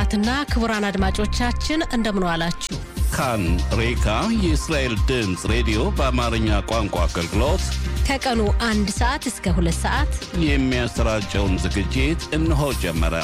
ክቡራትና ክቡራን አድማጮቻችን እንደምን ዋላችሁ። ካን ሬካ የእስራኤል ድምፅ ሬዲዮ በአማርኛ ቋንቋ አገልግሎት ከቀኑ አንድ ሰዓት እስከ ሁለት ሰዓት የሚያሰራጨውን ዝግጅት እነሆ ጀመረ።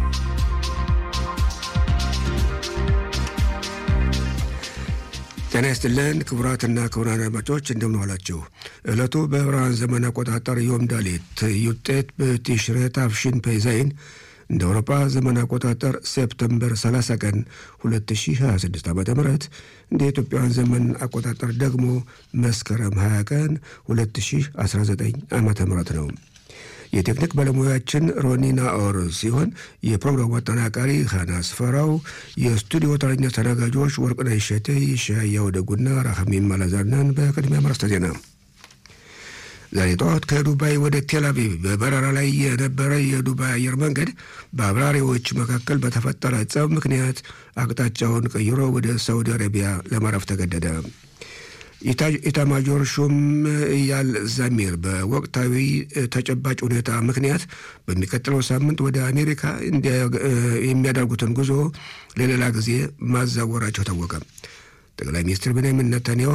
ጤና ይስጥልን ክቡራትና ክቡራን አድማጮች እንደምን ዋላችሁ። ዕለቱ በዕብራውያን ዘመን አቆጣጠር ዮም ዳሌት ዩጤት በቲሽሬት አፍሽን ፔዛይን እንደ አውሮፓ ዘመን አቆጣጠር ሴፕተምበር 30 ቀን 2026 ዓ ም እንደ ኢትዮጵያውያን ዘመን አቆጣጠር ደግሞ መስከረም 20 ቀን 2019 ዓ ም ነው። የቴክኒክ ባለሙያችን ሮኒና ኦር ሲሆን የፕሮግራሙ አጠናቃሪ ሀና ስፈራው፣ የስቱዲዮ ተረኛ ተናጋጆች ወርቅነሽ እሸቴ፣ ሻያው ደጉና ራሐሚም አላዛርነን። በቅድሚያ መረስተ ዜና ዛሬ ጠዋት ከዱባይ ወደ ቴል አቪቭ በበረራ ላይ የነበረ የዱባይ አየር መንገድ በአብራሪዎች መካከል በተፈጠረ ጸብ ምክንያት አቅጣጫውን ቀይሮ ወደ ሳውዲ አረቢያ ለማረፍ ተገደደ። ኢታማጆር ሹም ኢያል ዛሚር በወቅታዊ ተጨባጭ ሁኔታ ምክንያት በሚቀጥለው ሳምንት ወደ አሜሪካ የሚያደርጉትን ጉዞ ለሌላ ጊዜ ማዛወራቸው ታወቀ። ጠቅላይ ሚኒስትር ቤንያሚን ነታንያሁ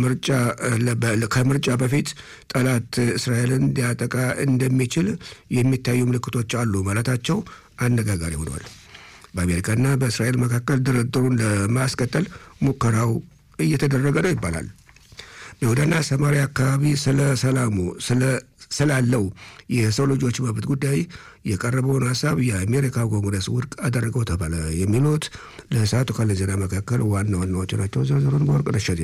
ከምርጫ በፊት ጠላት እስራኤልን ሊያጠቃ እንደሚችል የሚታዩ ምልክቶች አሉ ማለታቸው አነጋጋሪ ሆኗል። በአሜሪካና በእስራኤል መካከል ድርድሩን ለማስቀጠል ሙከራው እየተደረገ ነው ይባላል። በይሁዳና ሰማሪያ አካባቢ ስለ ሰላሙ ስላለው የሰው ልጆች መብት ጉዳይ የቀረበውን ሀሳብ የአሜሪካ ኮንግረስ ውድቅ አደረገው ተባለ። የሚሉት ለሰዓቱ ካለ ዜና መካከል ዋና ዋናዎቹ ናቸው። ዝርዝሩን በወርቅነሽ እሸቴ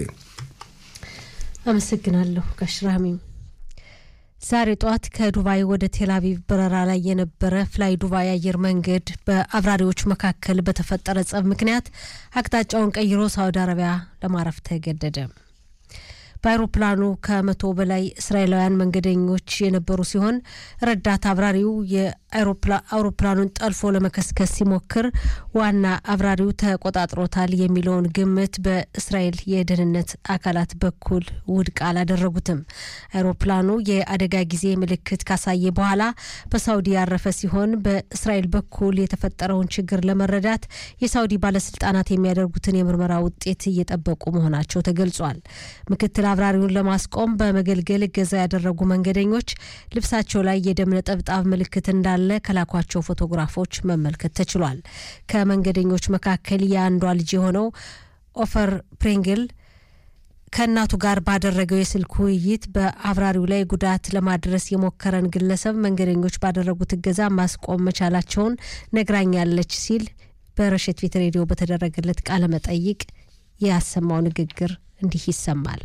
አመሰግናለሁ። ጋሽራሚም ዛሬ ጠዋት ከዱባይ ወደ ቴልአቪቭ በረራ ላይ የነበረ ፍላይ ዱባይ አየር መንገድ በአብራሪዎች መካከል በተፈጠረ ጸብ ምክንያት አቅጣጫውን ቀይሮ ሳውዲ አረቢያ ለማረፍ ተገደደ። በአይሮፕላኑ ከመቶ በላይ እስራኤላውያን መንገደኞች የነበሩ ሲሆን ረዳት አብራሪው የአውሮፕላኑን ጠልፎ ለመከስከስ ሲሞክር ዋና አብራሪው ተቆጣጥሮታል የሚለውን ግምት በእስራኤል የደህንነት አካላት በኩል ውድቅ አላደረጉትም። አይሮፕላኑ የአደጋ ጊዜ ምልክት ካሳየ በኋላ በሳውዲ ያረፈ ሲሆን በእስራኤል በኩል የተፈጠረውን ችግር ለመረዳት የሳውዲ ባለስልጣናት የሚያደርጉትን የምርመራ ውጤት እየጠበቁ መሆናቸው ተገልጿል። ምክትል አብራሪውን ለማስቆም በመገልገል እገዛ ያደረጉ መንገደኞች ልብሳቸው ላይ የደም ነጠብጣብ ምልክት እንዳለ ከላኳቸው ፎቶግራፎች መመልከት ተችሏል። ከመንገደኞች መካከል የአንዷ ልጅ የሆነው ኦፈር ፕሬንግል ከእናቱ ጋር ባደረገው የስልክ ውይይት በአብራሪው ላይ ጉዳት ለማድረስ የሞከረን ግለሰብ መንገደኞች ባደረጉት እገዛ ማስቆም መቻላቸውን ነግራኛለች ሲል በረሸት ቤት ሬዲዮ በተደረገለት ቃለ መጠይቅ ያሰማው ንግግር እንዲህ ይሰማል።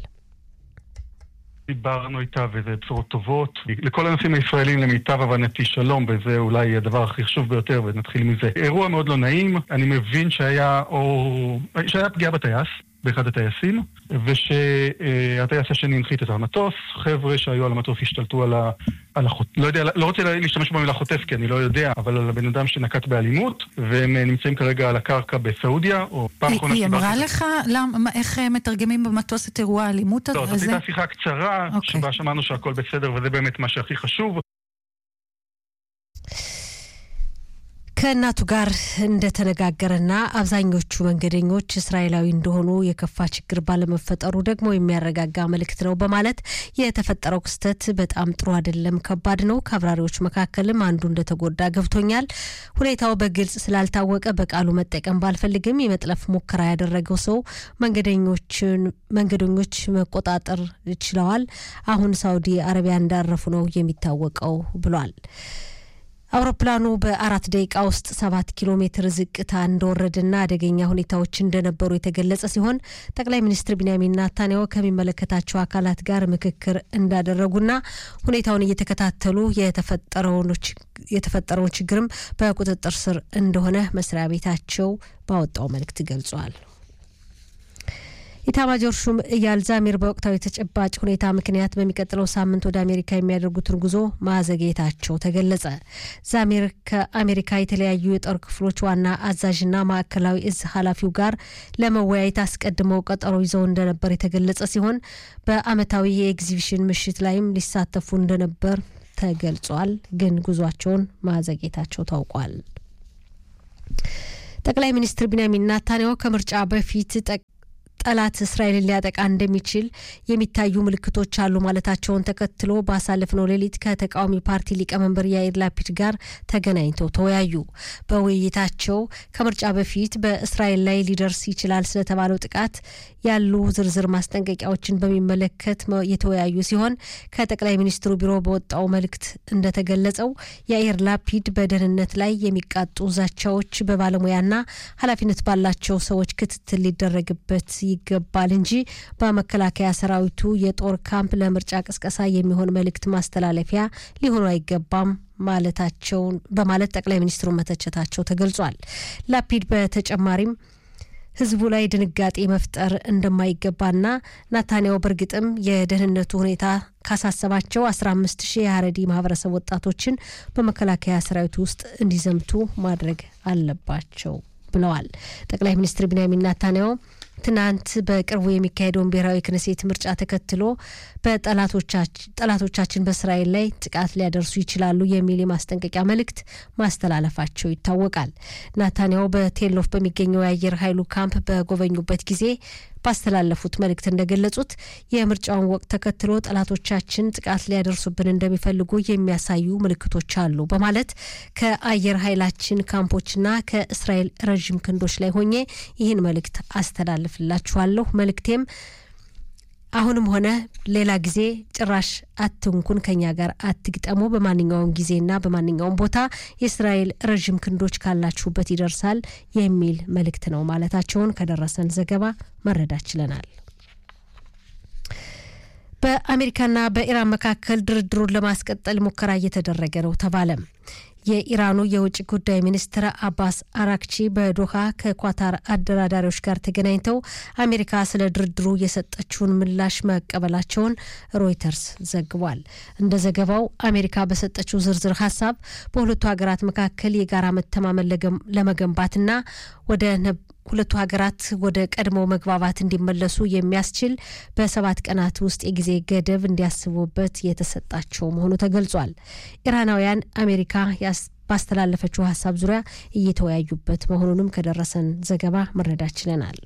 דיברנו איתה וזה בשורות טובות. לכל הנושאים הישראלים למיטב הבנתי שלום, וזה אולי הדבר הכי חשוב ביותר, ונתחיל מזה. אירוע מאוד לא נעים, אני מבין שהיה, או... שהיה פגיעה בטייס, באחד הטייסים, ושהטייס השני הנחית את המטוס, חבר'ה שהיו על המטוס השתלטו על, ה... על החוטף, לא יודע, לא רוצה להשתמש במילה חוטף כי אני לא יודע, אבל על הבן אדם שנקט באלימות, והם נמצאים כרגע על הקרקע בסעודיה, או פעם אחרונה היא אמרה לך למה, איך מתרגמים במטוס את אירוע האלימות הזה? לא, זאת הייתה שיחה קצרה, okay. שבה שמענו שהכל בסדר, וזה באמת מה שהכי חשוב. ከእናቱ ጋር እንደተነጋገረና አብዛኞቹ መንገደኞች እስራኤላዊ እንደሆኑ የከፋ ችግር ባለመፈጠሩ ደግሞ የሚያረጋጋ መልእክት ነው በማለት የተፈጠረው ክስተት በጣም ጥሩ አይደለም፣ ከባድ ነው። ከአብራሪዎች መካከልም አንዱ እንደተጎዳ ገብቶኛል። ሁኔታው በግልጽ ስላልታወቀ በቃሉ መጠቀም ባልፈልግም የመጥለፍ ሙከራ ያደረገው ሰው መንገደኞች መቆጣጠር ችለዋል። አሁን ሳውዲ አረቢያ እንዳረፉ ነው የሚታወቀው ብሏል። አውሮፕላኑ በአራት ደቂቃ ውስጥ ሰባት ኪሎ ሜትር ዝቅታ እንደወረደና አደገኛ ሁኔታዎች እንደነበሩ የተገለጸ ሲሆን ጠቅላይ ሚኒስትር ቢንያሚን ናታንያሁ ከሚመለከታቸው አካላት ጋር ምክክር እንዳደረጉና ሁኔታውን እየተከታተሉ የተፈጠረውን ችግርም በቁጥጥር ስር እንደሆነ መስሪያ ቤታቸው ባወጣው መልእክት ገልጿል። ኢታማጆር ሹም ኢያል ዛሚር በወቅታዊ ተጨባጭ ሁኔታ ምክንያት በሚቀጥለው ሳምንት ወደ አሜሪካ የሚያደርጉትን ጉዞ ማዘግየታቸው ተገለጸ። ዛሚር ከአሜሪካ የተለያዩ የጦር ክፍሎች ዋና አዛዥና ማዕከላዊ እዝ ኃላፊው ጋር ለመወያየት አስቀድመው ቀጠሮ ይዘው እንደነበር የተገለጸ ሲሆን በዓመታዊ የኤግዚቢሽን ምሽት ላይም ሊሳተፉ እንደነበር ተገልጿል። ግን ጉዟቸውን ማዘግየታቸው ታውቋል። ጠቅላይ ሚኒስትር ቢንያሚን ናታንያሁ ከምርጫ በፊት ጠላት እስራኤልን ሊያጠቃ እንደሚችል የሚታዩ ምልክቶች አሉ ማለታቸውን ተከትሎ ባሳለፍነው ሌሊት ከተቃዋሚ ፓርቲ ሊቀመንበር ያኢር ላፒድ ጋር ተገናኝተው ተወያዩ። በውይይታቸው ከምርጫ በፊት በእስራኤል ላይ ሊደርስ ይችላል ስለተባለው ጥቃት ያሉ ዝርዝር ማስጠንቀቂያዎችን በሚመለከት የተወያዩ ሲሆን ከጠቅላይ ሚኒስትሩ ቢሮ በወጣው መልእክት እንደተገለጸው ያኢር ላፒድ በደህንነት ላይ የሚቃጡ ዛቻዎች በባለሙያና ኃላፊነት ባላቸው ሰዎች ክትትል ሊደረግበት ይገባል እንጂ በመከላከያ ሰራዊቱ የጦር ካምፕ ለምርጫ ቅስቀሳ የሚሆን መልእክት ማስተላለፊያ ሊሆኑ አይገባም ማለታቸውን በማለት ጠቅላይ ሚኒስትሩ መተቸታቸው ተገልጿል። ላፒድ በተጨማሪም ህዝቡ ላይ ድንጋጤ መፍጠር እንደማይገባና ናታንያሁ በእርግጥም የደህንነቱ ሁኔታ ካሳሰባቸው 15 ሺህ የሀረዲ ማህበረሰብ ወጣቶችን በመከላከያ ሰራዊት ውስጥ እንዲዘምቱ ማድረግ አለባቸው ብለዋል። ጠቅላይ ሚኒስትር ቢንያሚን ናታንያሁ ትናንት በቅርቡ የሚካሄደውን ብሔራዊ ክነሴት ምርጫ ተከትሎ በጠላቶቻችን በእስራኤል ላይ ጥቃት ሊያደርሱ ይችላሉ የሚል የማስጠንቀቂያ መልእክት ማስተላለፋቸው ይታወቃል። ናታንያሁ በቴሎፍ በሚገኘው የአየር ኃይሉ ካምፕ በጎበኙበት ጊዜ ባስተላለፉት መልእክት እንደገለጹት የምርጫውን ወቅት ተከትሎ ጠላቶቻችን ጥቃት ሊያደርሱብን እንደሚፈልጉ የሚያሳዩ ምልክቶች አሉ በማለት ከአየር ኃይላችን ካምፖችና ከእስራኤል ረዥም ክንዶች ላይ ሆኜ ይህን መልእክት አስተላልፍላችኋለሁ። መልእክቴም አሁንም ሆነ ሌላ ጊዜ ጭራሽ አትንኩን፣ ከኛ ጋር አትግጠሙ፣ በማንኛውም ጊዜና በማንኛውም ቦታ የእስራኤል ረዥም ክንዶች ካላችሁበት ይደርሳል የሚል መልእክት ነው ማለታቸውን ከደረሰን ዘገባ መረዳት ችለናል። በአሜሪካና በኢራን መካከል ድርድሩን ለማስቀጠል ሙከራ እየተደረገ ነው ተባለ። የኢራኑ የውጭ ጉዳይ ሚኒስትር አባስ አራክቺ በዶሃ ከኳታር አደራዳሪዎች ጋር ተገናኝተው አሜሪካ ስለ ድርድሩ የሰጠችውን ምላሽ መቀበላቸውን ሮይተርስ ዘግቧል። እንደ ዘገባው አሜሪካ በሰጠችው ዝርዝር ሀሳብ በሁለቱ ሀገራት መካከል የጋራ መተማመን ለመገንባትና ወደ ሁለቱ ሀገራት ወደ ቀድሞ መግባባት እንዲመለሱ የሚያስችል በሰባት ቀናት ውስጥ የጊዜ ገደብ እንዲያስቡበት የተሰጣቸው መሆኑ ተገልጿል። ኢራናውያን አሜሪካ ባስተላለፈችው ሀሳብ ዙሪያ እየተወያዩበት መሆኑንም ከደረሰን ዘገባ መረዳት ችለናል።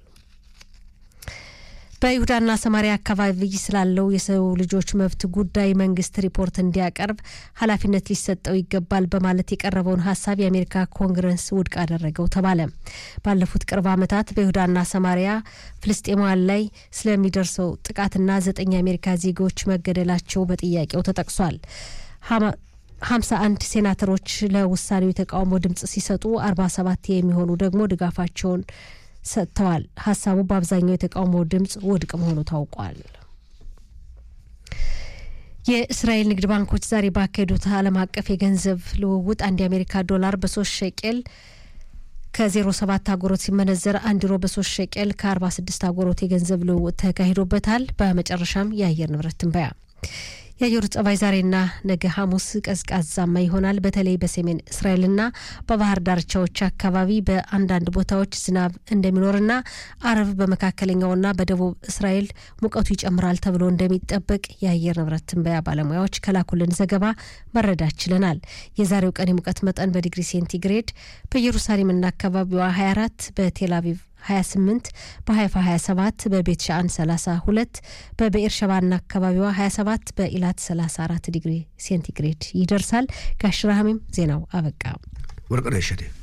በይሁዳና ሰማሪያ አካባቢ ስላለው የሰው ልጆች መብት ጉዳይ መንግስት ሪፖርት እንዲያቀርብ ኃላፊነት ሊሰጠው ይገባል በማለት የቀረበውን ሀሳብ የአሜሪካ ኮንግረስ ውድቅ አደረገው ተባለ። ባለፉት ቅርብ ዓመታት በይሁዳና ሰማሪያ ፍልስጤማውያን ላይ ስለሚደርሰው ጥቃትና ዘጠኝ የአሜሪካ ዜጎች መገደላቸው በጥያቄው ተጠቅሷል። ሀምሳ አንድ ሴናተሮች ለውሳኔው የተቃውሞ ድምጽ ሲሰጡ አርባ ሰባት የሚሆኑ ደግሞ ድጋፋቸውን ሰጥተዋል። ሀሳቡ በአብዛኛው የተቃውሞ ድምጽ ውድቅ መሆኑ ታውቋል። የእስራኤል ንግድ ባንኮች ዛሬ ባካሄዱት ዓለም አቀፍ የገንዘብ ልውውጥ አንድ የአሜሪካ ዶላር በሶስት ሸቄል ከዜሮ ሰባት አጎሮት ሲመነዘር አንድ ዩሮ በሶስት ሸቄል ከአርባ ስድስት አጎሮት የገንዘብ ልውውጥ ተካሂዶበታል። በመጨረሻም የአየር ንብረት ትንበያ የአየሩ ጸባይ ዛሬና ነገ ሐሙስ ቀዝቃዛማ ይሆናል። በተለይ በሰሜን እስራኤልና በባህር ዳርቻዎች አካባቢ በአንዳንድ ቦታዎች ዝናብ እንደሚኖርና አረብ በመካከለኛውና በደቡብ እስራኤል ሙቀቱ ይጨምራል ተብሎ እንደሚጠበቅ የአየር ንብረት ትንበያ ባለሙያዎች ከላኩልን ዘገባ መረዳት ችለናል። የዛሬው ቀን የሙቀት መጠን በዲግሪ ሴንቲግሬድ በኢየሩሳሌምና አካባቢዋ 24 በቴል አቪቭ 28 በሀይፋ 27 በቤት ሻአን 32 በብኤር ሸባና አካባቢዋ 27 በኢላት 34 ዲግሪ ሴንቲግሬድ ይደርሳል። ጋሽ ራህሚም ዜናው አበቃ። ወርቅነሽ እሸቴ